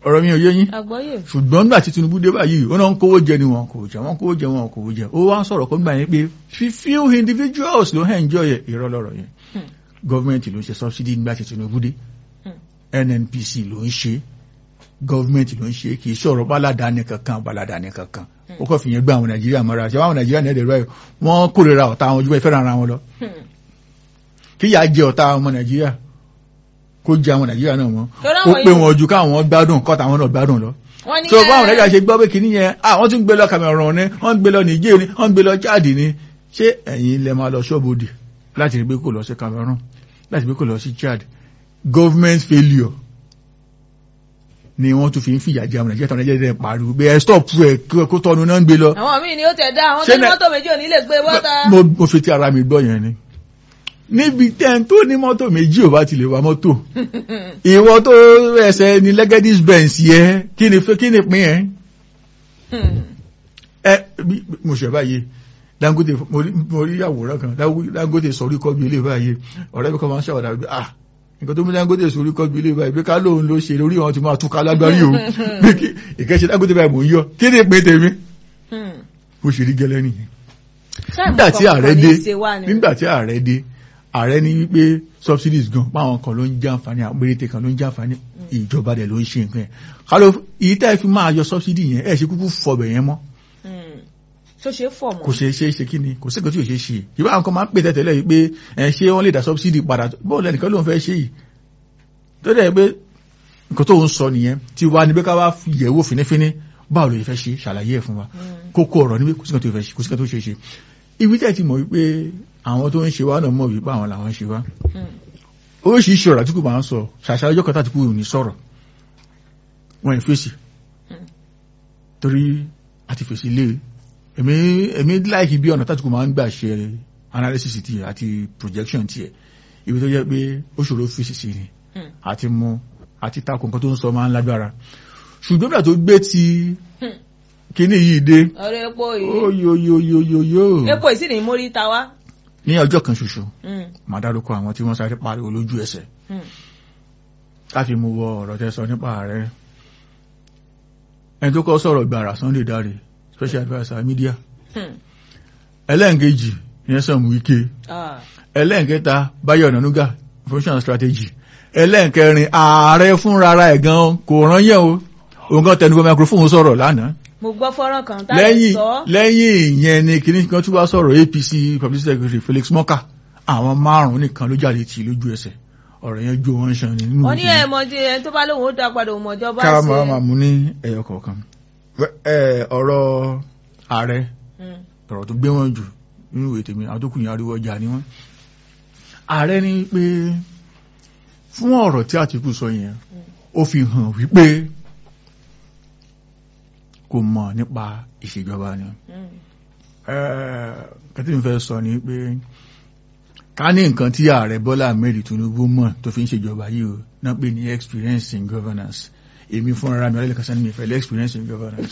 ọ̀rọ̀ mi ò yé yín àgbọ́yé ṣùgbọ́n nígbà tí Tinubu dé báyìí ó náà ń kówó jẹ ni wọn kò jẹ wọn kówó jẹ wọn kò jẹ ó wá ń sọ̀rọ̀ kó gbà yẹn pé fi few individuals ló hẹ́ enjoy ẹ̀ irọ́ lọ́rọ̀ yẹn Hmm. gọ́ọ̀mẹ̀ntì ló ń ṣe subsidy nígbà tí Tinubu dé Hmm. NNPC ló ń ṣe gọ́ọ̀mẹ̀ntì ló ń ṣe kì í sọ̀rọ̀ báládàáni kankan báládàáni kankan ó kọ́ fìyẹn gbé àwọn Nàìjíríà mọ́ra ṣe àwọn Nàìjíríà ní ẹ̀dẹ̀ rẹ̀ wọ́n kórìíra ọ̀tá àwọn ojúbẹ́ fẹ́ràn ara wọn lọ Hmm. kíyà jẹ ọ̀tá ọmọ Nàìjíríà kó jẹ àwọn Nàìjíríà náà wọn Torí ó àwọn pé yìí- wọn ju káwọn gbádùn kọ́ta àwọn náà gbádùn lọ wọ́n ní so ẹ- báwọn nàìjíríà ṣe gbọ́ pé kìíní yẹn ah wọ́n tún gbé lọ Cameroon ni wọ́n gbé lọ Niger ni wọ́n gbé lọ Chad ni ṣé ẹ̀yin lẹ máa lọ ṣọ́bodè láti rí pé kò lọ sí Cameroon láti rí pé kò lọ sí Chad government failure ni wọ́n tún fi ń fìyà jẹ àwọn nàìjíríà tó nàìjíríà dẹ̀ pariwo pé ẹ stop ẹ kó tọ́nu náà ń gbé lọ. àwọn míì ni ó tẹ̀ dá àwọn Ṣé tó ní nẹ- mọ́tò méjì ò ní lè gbé bọ́ta. mo mo fi ti ara mi gbọ́ yẹn ni níbi tẹ́n tó ní mọ́tò méjì ò bá ti lè wa mọ́tò ìwọ tó ẹsẹ̀ ní Legacy Benz yẹ kí ni kí ni pín yẹn ẹ bí mo ṣe báyìí Dangote mo rí mo rí àwòrán kan Dango- Dangote sọrí kọ́ bí ilé báyìí ọ̀rẹ́ mi kan máa ń ṣàwọ̀dà pé ah nǹkan tó mú Dangote sọrí kọ́ bí ilé báyìí pé ká lóun ló ṣe lórí àwọn tí máa túká lágbárí o pé kí ìkẹ́ṣe Dangote báyìí mò ń yọ kí ni ìpín tèmi bó ṣe rí gẹ́lẹ́ nìyẹn nígbà tí ààrẹ dé nígbà tí ààrẹ dé ààrẹ ní wípé subsidies gan páwọn kan ló ń jẹ àǹfààní àwọn péréte kan ló ń jẹ àǹfààní ìjọba dẹ̀ ló ń ṣe nǹkan yẹn kálọ èyí tá ẹ fi máa yọ subsidy yẹn ẹ ṣe kúkú fọbẹ yẹn mọ́ tó ṣe fọ̀ mọ́. kò ṣe ṣe ṣe kí ni kò sí nǹkan tí ò ṣe ṣe ìbá àwọn kan máa ń pè tẹ́tẹ́lẹ̀ yìí pé ẹ ṣé wọ́n lè dá subsidy padà bọ́ọ̀lù ẹnìkan ló ń fẹ́ ṣe yìí tó dẹ̀ pé nǹkan tó ń sọ nìyẹn tí wàá níbi ká wá yẹ̀wò fínífíní báwo ló yẹ fẹ́ ṣe ṣàlàyé ẹ̀ fún wa kókó ọ̀rọ̀ níbi kò sí nǹkan tó fẹ́ ṣe kò sí nǹkan tó ṣe ṣe ibi tẹ́ ti mọ̀ wípé àwọn tó ń ṣe wá náà mọ̀ wípé àwọn làwọn ń ṣe wá oríṣiríṣi ọ̀rọ̀ àtìkù máa ń sọ ṣàṣà ọjọ́ kan tàtìkù ò ní sọ̀rọ̀ wọn ì fèsì torí àti fèsì lé èmi èmi láìkí bí ọ̀nà tàtìkù máa ń gbà ṣe analysis tiẹ̀ àti projection tiẹ̀ ibi tó jẹ́ pé ó ṣòro fèsì sí ni àti mú àti takò nǹkan tó ń sọ máa ń lágbára ṣùgbọ́n bí àtó gbé ti kíní yìí dé ọ̀rọ̀ epo yìí óyoyoyoyoyo epo yìí sì ní mórí ta wá. ní ọjọ́ kan ṣoṣo Mm, màá dárúkọ àwọn tí wọ́n sáré pariwo lójú ẹsẹ̀ mm, láti mú wọ ọ̀rọ̀ tẹ́ sọ nípa ààrẹ ẹni tó kọ́ sọ̀rọ̀ gbàrà Sunday Dare special adviser media mm. ẹlẹ́ǹkejì Nyesom Wike Ah, ẹlẹ́ǹkẹta Báyọ̀ Ọ̀nànúgà information strategy ẹlẹ́ǹkẹrin ààrẹ fúnra ẹ̀ gan kò rán yẹn o òun kan tẹnubọ microphone sọ̀rọ̀ lánàá mo gbọ́ fọ́nrán kan tá a lè lẹ́yìn sọ. lẹ́yìn ìyẹn ni kìíní kan tún wá sọ̀rọ̀ APC publicity secretary Felix Moka àwọn márùn-ún nìkan ló jáde tì lójú ẹsẹ̀ ọ̀rọ̀ yẹn jó wọn ṣan ní nínú wọ́n ní ìdílé. ẹ̀ mọ̀ tí ẹni tó bá lóun ó dá padà òun mọ̀jọba ká ṣe. máa máa mú ní ẹyọ kọ̀ọ̀kan Ẹ, ọ̀rọ̀ ààrẹ Mm, ọ̀rọ̀ tó gbé wọn jù nínú ètò mi àwọn tó kù yẹn ariwo ọjà ni wọ́n ààrẹ ní pé fún ọ̀rọ̀ tí Àtìkù sọ yẹn ó fi hàn wípé kò mọ̀ nípa ìṣèjọba ni mm. kẹtí mi fẹ́ sọ ni pé ká ní nǹkan tí ààrẹ Bọ́lá Ahmed Tinubu mọ̀ tó fi ń ṣèjọba yìí o náà pè ní experience in governance èmi fúnra mi ọlẹ́lẹ́kan sani mi ìfẹ́ lé experience in governance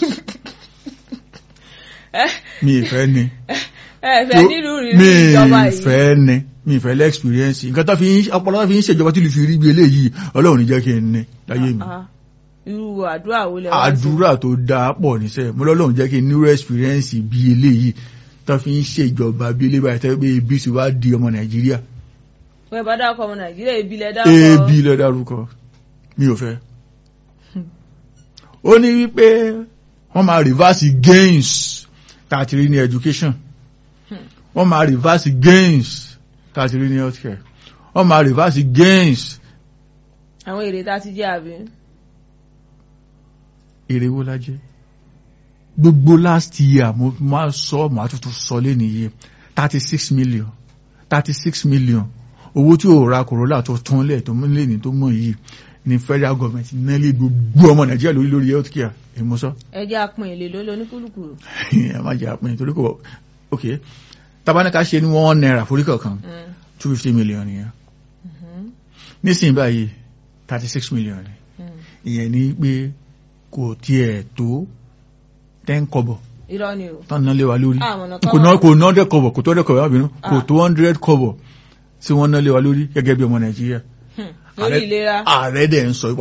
mi ìfẹ́ ni ẹ fẹ́ nílùú rí mi ìjọba yìí. ìfẹ́ ni mi ìfẹ́ lé experience nǹkan tó fi ń ọpọlọ tó fi ń ṣèjọba tí lè fi rí bí eléyìí Ọlọ́run ní jẹ́ kí n ní láyé mi Ah, irú àdúrà wo lẹ wá sí? àdúrà tó dáa pọ̀ níṣẹ́ mo lọ́lọ́run jẹ́ kí n nírú experience bí eléyìí tó fi ń ṣèjọba bí eléyìí báyìí tẹ́ pé ebi ti wá di ọmọ Nàìjíríà wọ́n bá dákọ̀ ọmọ nàìjíríà ibi lẹ dákọ̀. ebi lẹ dárúkọ mi ò fẹ́ ó ní wípé wọ́n máa reverse gains tààtìrí ní education wọ́n máa reverse gains tààtìrí ní healthcare wọ́n máa reverse gains àwọn èrè tá a ti jẹ àbí. èrè wo la jẹ gbogbo last year mo máa sọ màá tuntun sọ lé nìyí thirty six million thirty six million owó tí ò ra Corolla tó tún lẹ̀ tó mú lẹ́ni tó mọ̀ yìí ni federal government náà lè gbogbo ọmọ Nàìjíríà lórí lórí health care èmo sọ ẹ jẹ́ apin èlé ló lọ ní kúlùkùlù. ẹ má jẹ àpẹẹrẹ torí kò ok tabanika ṣe ní one naira forí kọ̀ọ̀kan Mm, two fifty million yẹn mhm, nísìnyí báyìí thirty six million ni mm. ìyẹn ni pé kò tiẹ̀ tó ten kọ́bọ̀ irọ́ ni o. tán ná lé wa lórí àwọn ọ̀nà kò ná kò ná dẹ́ kọ́bọ̀ kò tó dẹ́ kọ́bọ̀ lábìnú kò tó hundred kọ́bọ̀ tí wọ́n ná lé wa lórí gẹ́gẹ́ bí ọmọ Nàìjíríà lórí ìlera. ààrẹ dẹ̀ ń sọ